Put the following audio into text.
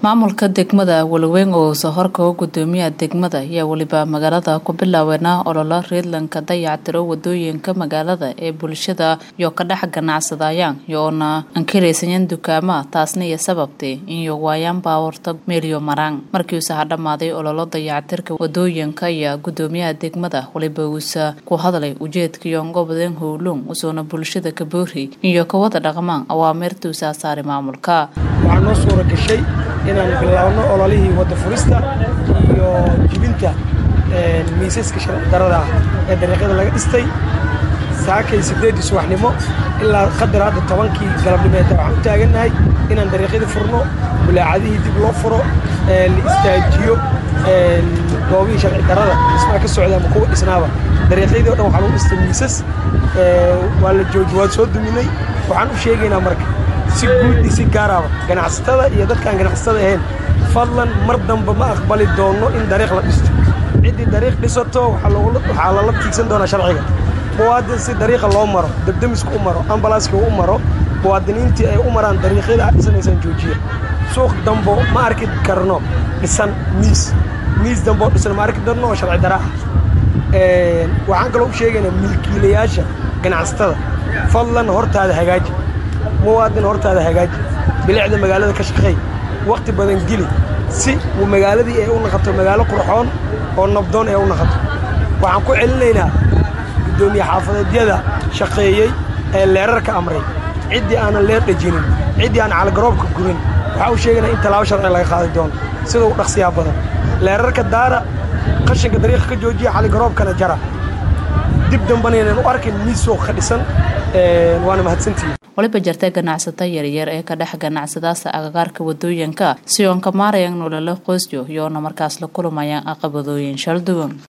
maamulka degmada walaweyn oo sohorka gudoomiyaha degmada ayaa weliba magaalada ku bilaaweena ololo reedlanka dayactiro wadooyinka magaalada ee bulshada iyo ka dhex ganacsadayaan iyoona ankaraysayan dukaama taasna iyo sababtay inyo waayaan baawarta meelyo maraan markiiuse ha dhammaaday ololo dayactirka wadooyinka ayaa gudoomiyaha degmada waliba uusa ku hadlay ujeedkaiyo gobodeen howlung usoona bulshada ka boori iyo kawada dhaqmaan awaamirtuusa saaray maamulka waxaa noo suura gashay inaan bilaabno ololihii wadda furista iyo jibinta miisaska sharci darada ah ee dariiqyada laga dhistay saakay siddeeddii subaxnimo ilaa qadar hadda tobankii galabnimeed waxaan u taagannahay inaan dariiqyadii furno bulaacadihii dib loo furo la istaajiyo goobihii sharci darada dhismaha ka socda ama kuwa dhisnaaba dariiqyadii o dhan waxaa lagu dhistay miisas waa la jooji waan soo duminay waxaan u sheegaynaa marka si guud si gaaraaba ganacsatada iyo dadkaan ganacsatada ahayn fadlan mar damba ma aqbali doonno in dariiq la dhisto ciddii dariiq dhisato waxaa lala tiigsan doonaa sharciga muwaadin si dariiqa loo maro debdemiska u maro ambalaaska u maro muwaadiniintii ay u maraan dariiqyada aad dhisanaysaan joojiya suuq dambo ma arki karno dhisan miis miis damboo dhisan ma arki darno oo sharci dara ah waxaan kaloo u sheegaynaa milkiilayaasha ganacsatada fadlan hortaada hagaaji muwaadin hortaada hagaaji bilicda magaalada ka shaqeey wakhti badan geli si uu magaaladii ay u naqato magaalo qurxoon oo nabdoon ay u naqato waxaan ku celinaynaa guddoomiye xaafadeedyada shaqeeyey ee leerarka amray ciddii aanan leer dhejinin ciddii aan caligaroobka gubin waxaa u sheegaynaa in tallaabo sharci laga qaadi doono sida u dhaqsiyaa badan leerarka daara qashinka dariiqa ka joojiya caligaroobkana jara dib dambanaynan u arkin miis suuq ka dhisan waana mahadsantihi waliba jirta ganacsato yaryar ee ka dhex ganacsadaasa agagaarka wadooyinka si oon ka maarayan nololo qoysyo iyoona markaas la kulumayaan aqabadooyin shalduwan